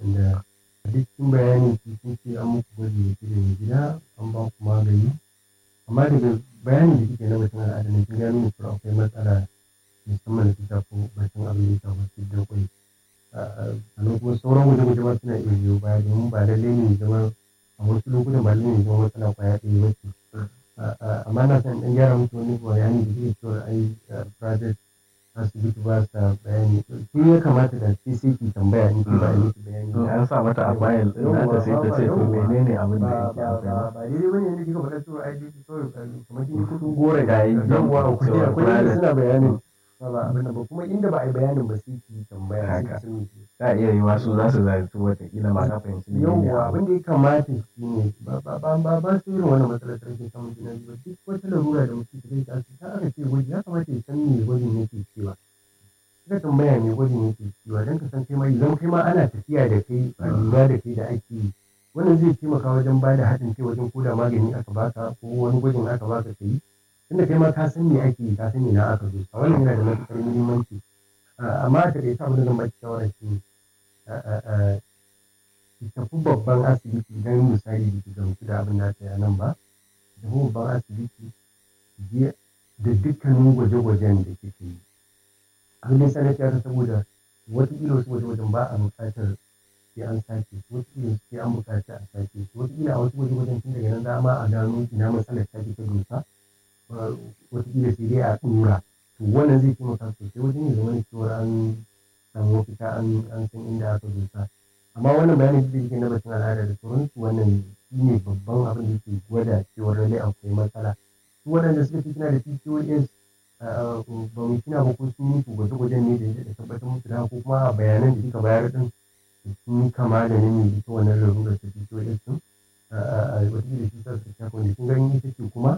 wanda a duk cikin bayanin ki kun ce an muku gwaji da ke da gida an ba ku magani amma daga bayanin da kike na batun al'ada ne kin gano cewa akwai matsala musamman da ta shafi batun abin da ya shafi fitar kwai sannan kuma sauran gwaje-gwaje ma suna iya biyo baya domin ba lallai ne zama a wasu lokutan ba lallai ne zama matsala kwaya ɗaya ba ce amma na san ɗan gyara musu wani bayani da zai cewa ai private asibiti ba sa bayani ke ya kamata da ke sai ki tambaya in ki ba a miki bayani in an sa mata a bayil din nata sai ta ce to menene abin da yake ba akwai ba ba daidai bane yadda kika faɗa cewa ai dai kawai kamar kin yi kuɗin gore ga yi yawwa akwai cewa akwai inda private suna bayanin ba ba abin nan ba kuma inda ba a yi bayanin ba sai ki tambaya sai ki Haka. sani ta iya yi wasu za su zartu watakila ma ka fahimci ne yawwa abin da ya kamata shi ne ba ba ba ba ba su irin wannan matsalar ta rashin samun juna biyu ba duk wata larura da mutum ta ta ta aka ce gwaji ya kamata ya san me gwajin yake cewa ka tambaya me gwajin yake cewa don ka san kai ma idan kai ma ana tafiya da kai a lura da kai da ake yi wannan zai taimaka wajen ba da haɗin kai wajen koda magani aka baka ko wani gwajin aka baka ka yi tunda kai ma ka san me ake yi ka san ina aka zo a wannan yana da matuƙar muhimmanci Ah, amma a taƙaice abin da zan baki shawara shi ne ah, ah, ah, ki tafi babban asibiti idan misali ba ki gamsu da abin da aka yi a nan ba ki tafi babban asibiti ki je da dukkanin gwaje-gwajen da kike yi abin da ya sa na ce haka saboda wataƙila wasu gwaje-gwajen ba a buƙatar sai an sake su wataƙila sai an buƙaci a sake su wataƙila a wasu gwaje-gwajen tun daga nan za ma a gano ina matsalar ta ke ta dosa Uh, wataƙila sai dai a ɗora to wannan zai taimaka sosai wajen ya zama da cewa an samu mafita an an san inda aka dosa amma wannan bayanin da yake na batun al'ada da sauransu wannan shi ne babban abin da yake gwada cewa lallai akwai matsala su waɗanda suka fi suna da PCOS uh, ba mu kina ba ko sun yi gwaje-gwajen ne da ya tabbatar musu da haka ko kuma a bayanan da kika bayar din sun yi kama da ne ita wannan larurar ta PCOS din wataƙila shi sa suka shafa wanda kin gani ita ce kuma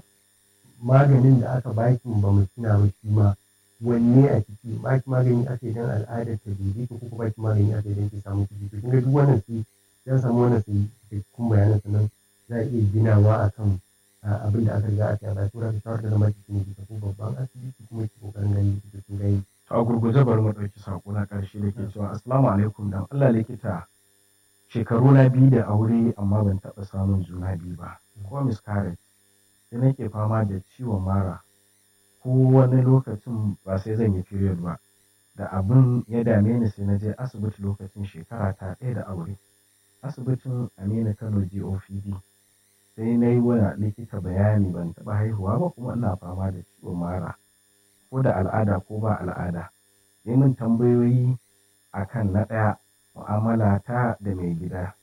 maganin da aka baki ba mu tuna ba shi ma wanne a ciki baki magani aka idan al'adar ta dubi ko kuma baki magani aka idan ki samu ciki to kinga duk wannan sai ya samu wannan sai cikakkun bayanan sannan za a iya ginawa akan ah, abin da aka riga aka yi ba tura ka shawar da zama cikin ki tafi babban asibiti kuma ki kokarin gani ki kin gani a gurguje bari mu ɗauki sako na ƙarshe da ke cewa assalamu alaikum dan Allah likita shekaru na biyu da aure amma ban taɓa samun juna biyu ba ko miscarriage sai nake fama da ciwon mara ko wani lokacin ba sai zan yi period ba da abin ya dame ni sai na je asibiti lokacin shekara ta ɗaya da aure asibitin Aminu Kano GOPD sai na yi wa likita bayani ban taɓa haihuwa ba kuma ina fama da ciwon mara ko da al'ada ko ba al'ada yi min tambayoyi akan na ɗaya mu'amala ta da mai gida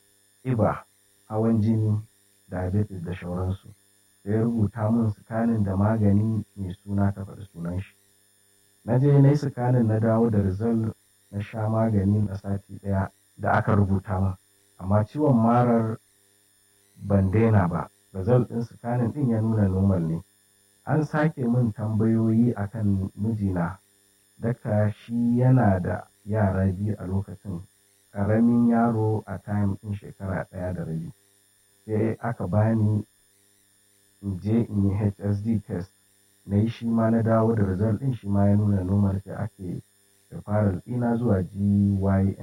ƙiba hawan jini diabetes da shauransu sai ya rubuta min sikanin da magani mai suna ta faɗi sunan shi na je na yi sikanin na dawo da result na sha magani na sati ɗaya da aka rubuta min amma ciwon marar ban daina ba result ɗin sikanin ɗin ya nuna normal ne an sake min tambayoyi akan mijina daka shi yana da yara biyu a lokacin ƙaramin yaro a time ɗin shekara ɗaya da rabi sai aka bani in je in yi hsd test na yi shi ma na dawo da result ɗin shi ma ya nuna normal sai ake referral ɗina zuwa gyn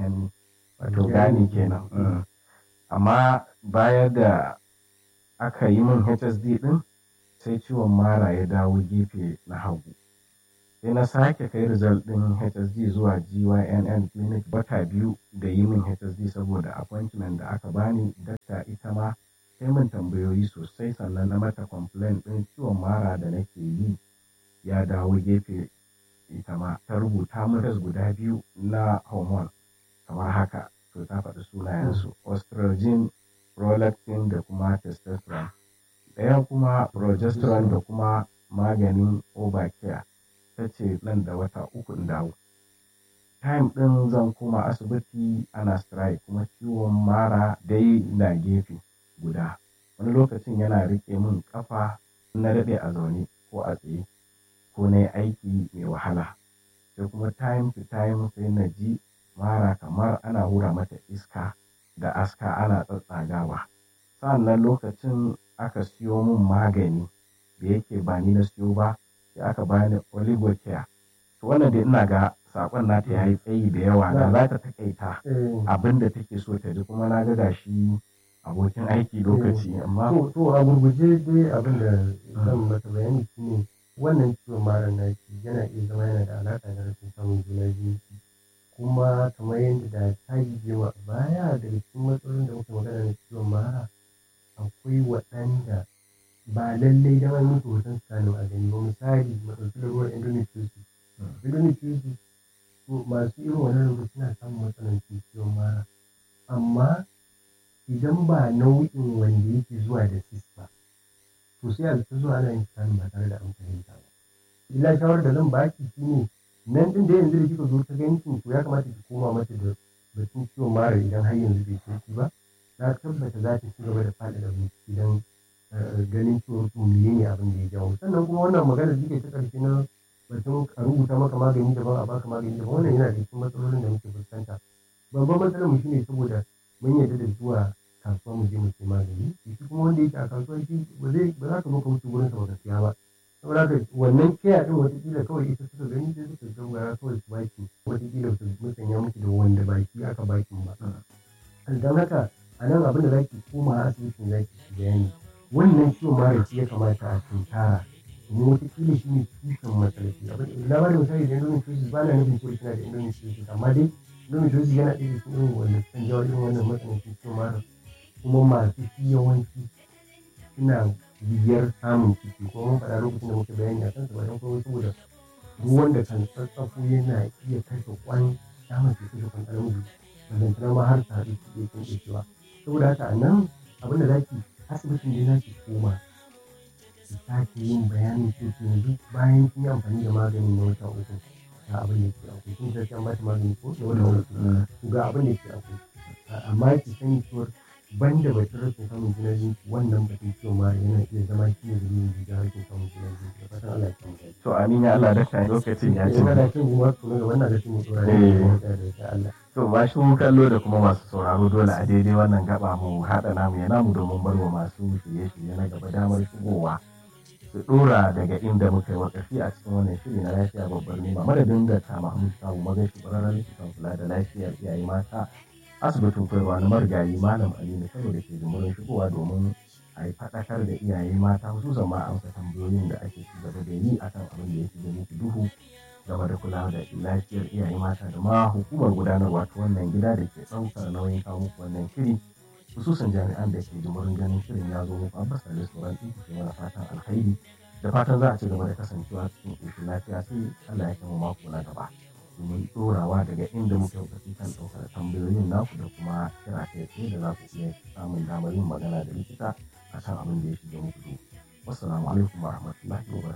wato gani kenan Mm. amma baya da aka yi min hsd ɗin sai ciwon mara ya dawo gefe na hagu sai na sake kai result ɗin hsd zuwa gynn clinic bata biyu da yi min hsd saboda appointment da aka bani dakta ita ma sai min tambayoyi sosai sannan na mata complaint ɗin ciwon mara da nake yi ya dawo gefe ita ma ta rubuta min test guda biyu na hormone kamar haka to ta faɗi sunayensu estrogen prolactin da kuma testosterone ɗaya kuma progesterone da kuma maganin obacare ta ce nan da wata uku in dawo time ɗin zan koma asibiti ana strike kuma ciwon mara dai na gefe guda wani lokacin yana riƙe min ƙafa na daɗe a zaune ko a tsaye ko na yi aiki mai wahala sai kuma time to time sai na ji mara kamar ana hura mata iska da aska ana tsatsagawa sa'annan lokacin aka siyo min magani da yake ba ni na siyo ba sai aka bani oligocare to wannan dai ina ga sakon nata ya yi tsayi da yawa da za ta takaita Eh, abin da take so ta ji kuma na ga gashi abokin aiki lokaci amma to to a gurguje dai abin da zan masa bayani shine wannan ciwon mara naki yana iya zama yana da alaƙa da rashin samun juna biyu kuma kamar yadda da ta yi jewa a baya daga cikin matsalolin da muka magana na ciwon mara akwai waɗanda ba lallai da an musu hoton scanning a gani ba misali mu ɗauki lalurar endometriosis endometriosis to masu irin wannan lalura suna samun matsanancin ciwon mara amma idan ba nau'in wanda yake zuwa da cis ba to sai a ta zuwa ana yin scanning ba tare da an fahimta ba illa shawarar da zan baki shine nan din da yanzu da kika zo ta ganin to ya kamata ki koma mata da batun ciwon mara idan har yanzu bai sauki ba na tabbata za ta ci gaba da faɗaɗa bincike don ganin cewa to menene abin da ya jawo sannan kuma wannan magana da take ta ƙarshe na batun a rubuta maka magani daban a baka magani daban wannan yana da cikin matsalolin da muke fuskanta babban matsalar mu shine saboda mun yarda da zuwa kasuwa mu je mu sai magani shi kuma wanda yake a kasuwa shi ba zai ba za ka zo ka wuce gurin sa ba ka siya ba saboda haka wannan kiya din watakila kawai ita suka gani sai suka gangara kawai su baki watakila su musanya miki da wanda baki aka baki ba don haka a nan abin da zaki koma asibitin zaki shi bayani wannan ciwon mara shi ya kamata a tunkara domin watakila shi ne tushen matsalaci abin da ba da misali da endometriosis ba na nufin cewa kina da endometriosis amma dai endometriosis yana ɗaya da cikin irin wanda sukan jawo irin wannan matsanancin ciwon mara kuma masu shi yawanci suna biyar samun ciki ko mun faɗa lokacin da muke bayani a kansu ba don kawai saboda ruwan da kan tsatsafo yana iya kashe kwan samun ciki da kwan namiji ballantana ma har ta haɗu su iya kin cewa saboda haka a nan abin da zaki asibitin da zaki koma ki sake yin bayanin cewa yanzu bayan kin yi amfani da maganin na wata uku ga abin da ke akwai kin sai an ba ta magani ko na wata uku ga abin da ke akwai amma ki sani cewa banda batun rashin samun juna biyu wannan batun ciwon mara yana iya zama shi ne dalilin da ya rashin samun juna biyu da fatan Allah ya samu dace. to amin ya Allah da kan lokacin ya ci Ina da cin kuma su ga wannan da cin mutuwa ne da da Allah. to ba shi kallo da kuma masu sauraro dole a daidai wannan gaba mu haɗa namu ya namu domin barwa masu shirye-shirye na gaba damar shigowa su dora daga inda muka yi wakafi a cikin wannan shiri na lafiya babbar nema madadin da ta Mahmud Sabu magashi ƙwararren likitan kula da lafiyar iyaye mata asibitin koyarwa na marigayi malam Aminu Kano da ke jimurin shigowa domin a yi faɗakar da iyaye mata hususan ma amsa tambayoyin da ake ci gaba da yi akan abin da ya fi muku duhu game da kula da lafiyar iyaye mata da ma hukumar gudanarwa ta wannan gida da ke ɗaukar nauyin kawo muku wannan shiri hususan jami'an da ke jimurin ganin shirin ya zo muku abbas da sauran ɗinku ke mana fatan alkhairi da fatan za a ci gaba da kasancewa cikin ƙoshin lafiya sai Allah ya kai mu mako na gaba domin ɗorawa daga inda muke wakati kan ɗaukar tambayoyin naku da kuma kira kai tsaye da za ku iya samun damar yin magana da likita a kan abin da ya shiga muku. Wassalamu alaikum wa rahmatullahi wa barakatuh.